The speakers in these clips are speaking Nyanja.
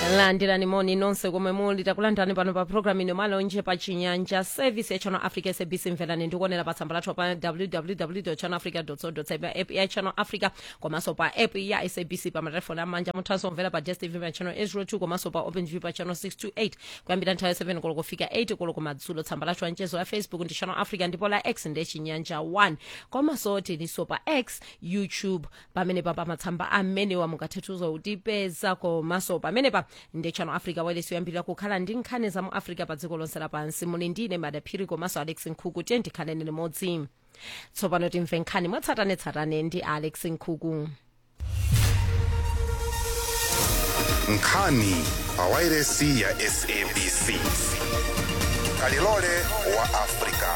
landirani moni nonse komwe muli takulandirani pano pa programu ino malonje pa chinyanja service ya channel africa sabc mverani ndikuonera pa tsamba lathu pa www channel africa co za app ya channel africa komanso pa app ya sabc pa matelefoni amanja muthanso kumvera pa dstv pa channel 802 komanso pa openview pa channel 628 kuyambira nthawi 7 koloko kufika 8 koloko kumadzulo tsamba lathu anchezo la facebook ndi channel africa ndipo la x ndi chinyanja 1 komanso tilinso pa x youtube pamene pa matsamba amenewa mungathethuzo kutipeza komanso pamenepa ndi channel africa wailesi yoyambirira kukhala ndi nkhani za mu africa pa dziko lonse lapansi muli ndine madaphiri komanso alex nkhuku tiye ndikhaleni limodzi tsopano timve nkhani mwatsatanetsatane ndi alex nkhuku nkhani pa wailesi ya sabc kalilole wa afrika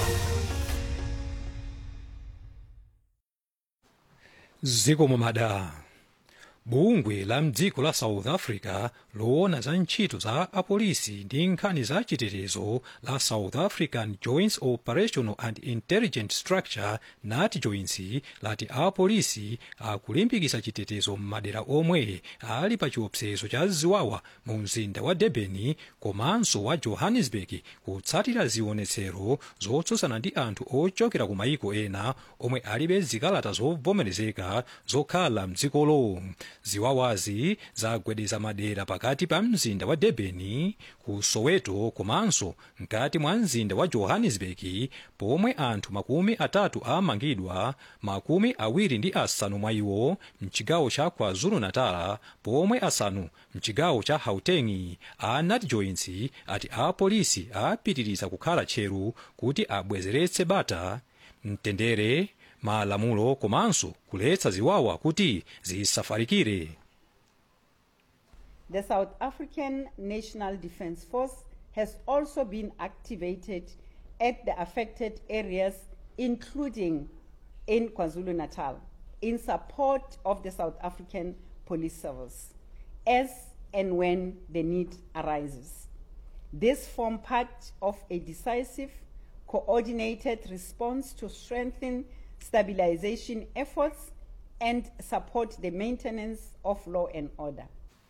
zikomo mada bungwe la mdziko la south africa loona za ntchito za apolisi ndi nkhani za chitetezo la south african joint operational and intelligence structure nat joints lati apolisi akulimbikitsa chitetezo m'madera omwe ali pa chiopsezo cha ziwawa mu mzinda wa durban komanso wa johannesburg kutsatira zionetsero zotsutsana ndi anthu ochokera ku mayiko ena omwe alibe zikalata zovomerezeka zokhala mdzikolo ziwawazi zagwedeza madera pakati pa mzinda wa durban ku soweto komanso mkati mwa mzinda wa johannesburg pomwe anthu makumi atatu amangidwa makumi awiri ndi asanu mwa iwo mchigawo cha kwazulu-natal pomwe asanu mchigawo cha gauteng a nat joints ati apolisi apitiriza kukhala tcheru kuti abwezeretse bata mtendere malamulo komanso kuletsa ziwawa kuti zisafalikire The South African National Defence Force has also been activated at the affected areas, including in KwaZulu Natal, in support of the South African Police Service, as and when the need arises. This form part of a decisive, coordinated response to strengthen stabilization efforts and support the maintenance of law and order.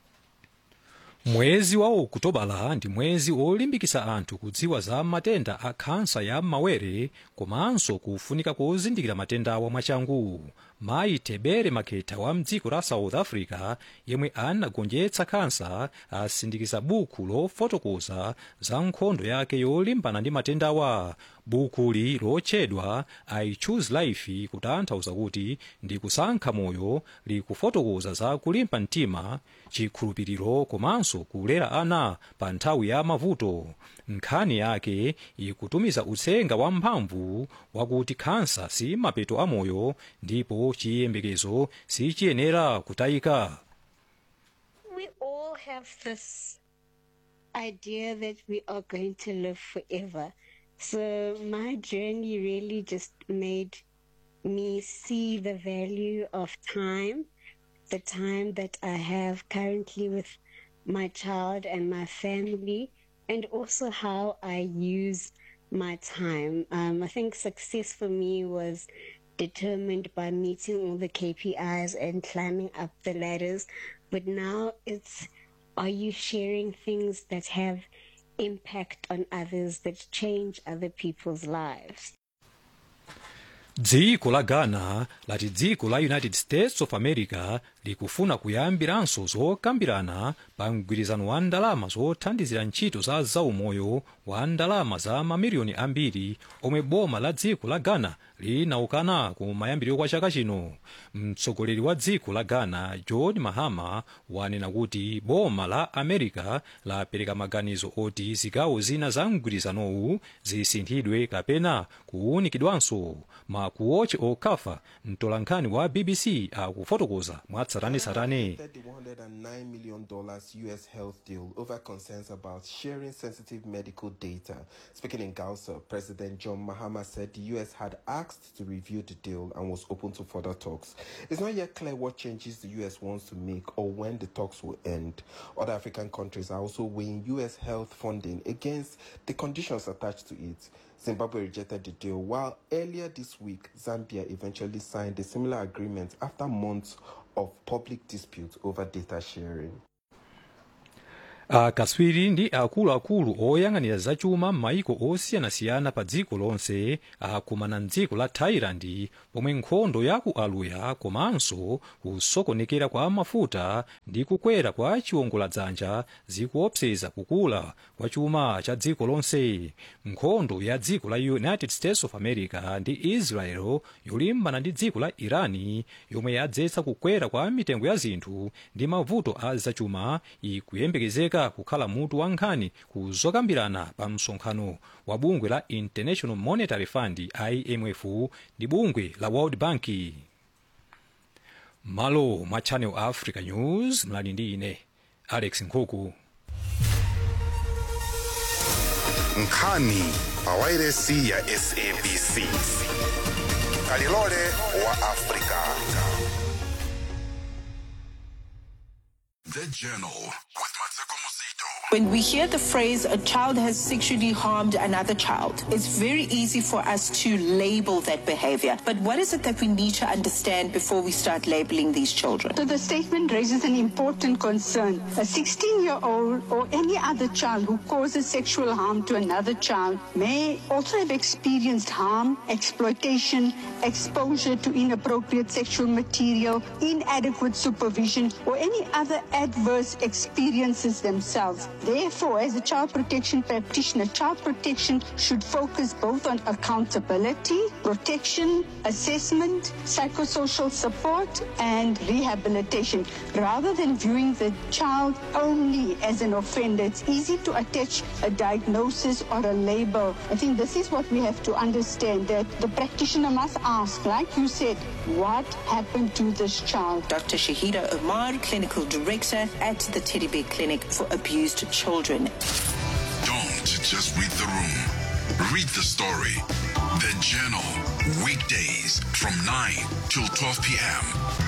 mwezi wa okutobala ndi mwezi olimbikitsa anthu kudziwa za matenda a khansa ya mawere komanso kufunika kozindikira matendawa mwachangu mayi tebere makhetha wa mdziko la south africa yemwe anagonjetsa khansa asindikiza buku lofotokoza za nkhondo yake yolimbana ndi matendawa bukuli lotchedwa i choose life kutanthauza kuti ndi kusankha moyo likufotokoza za kulimba mtima chikhulupiriro komanso kulera ana pa nthawi ya mavuto nkhani yake ikutumiza uthenga wamphamvu wakuti khansa si mapeto amoyo ndipo chiyembekezo sichiyenera kutayika we all have this idea that we are going to live forever. So my journey really just made me see the value of time, the time that I have currently with my child and my family, and also how I use my time. Um, I think success for me was determined by meeting all the KPIs and climbing up the ladders. But now it's are you sharing things that have impact on others, that change other people's lives? dziko la ghana lati dziko la united states of america likufuna kuyambiranso zokambirana pa mgwirizano wa ndalama zothandizira ntchito za zaumoyo wa ndalama za mamiliyoni ambiri omwe boma la dziko la ghana linaukana ku mayambiriro kwa chaka chino mtsogoleri wa dziko la ghana john mahama wanena kuti boma la america lapereka maganizo oti zigawo zina za mgwirizanowu zisinthidwe kapena kuwunikidwanso makuochi okafa mtolankhani wa bbc akufotokoza mwatsatanetsatane the $109 million U.S. health deal over concerns about sharing sensitive medical data. Speaking in Gausa, President John Mahama said the U.S. had asked to review the deal and was open to further talks. It's not yet clear what changes the U.S. wants to make or when the talks will end. Other African countries are also weighing U.S. health funding against the conditions attached to it. Zimbabwe rejected the deal, while earlier this week, Zambia eventually signed a similar agreement after months of public dispute over data sharing. akatswiri ndi akuluakulu oyang'anira zachuma m'mayiko osiyanasiyana pa dziko lonse akumana mdziko la thailand pomwe nkhondo ya ku aluya komanso kusokonekera kwa mafuta ndi kukwera kwa chiwongoladzanja zikuopseza kukula kwa chuma cha dziko lonse nkhondo ya dziko la united states of america ndi israel yolimbana ndi dziko la irani yomwe yadzetsa kukwera kwa mitengo ya zinthu ndi mavuto a zachuma ikuyembekezeka kukhala mutu wa nkhani kuzokambirana pa msonkhano wa bungwe la international monetary fund imf ndi bungwe la world bank malo mwa channel africa news mlali ndi ine alex nkhuku nkhani pa wairesi ya sabc kalilole wa afrika The Journal with Mateko Musito. When we hear the phrase a child has sexually harmed another child, it's very easy for us to label that behavior. But what is it that we need to understand before we start labeling these children? So the statement raises an important concern. A 16 year old or any other child who causes sexual harm to another child may also have experienced harm, exploitation, exposure to inappropriate sexual material, inadequate supervision, or any other adverse experiences themselves. Therefore, as a child protection practitioner, child protection should focus both on accountability, protection, assessment, psychosocial support, and rehabilitation. Rather than viewing the child only as an offender, it's easy to attach a diagnosis or a label. I think this is what we have to understand that the practitioner must ask, like you said, what happened to this child? Dr. Shahida Omar, Clinical Director at the Teddy Bear Clinic for Abused Children. Don't just read the room. Read the story. The Journal. Weekdays from 9 till 12 p.m.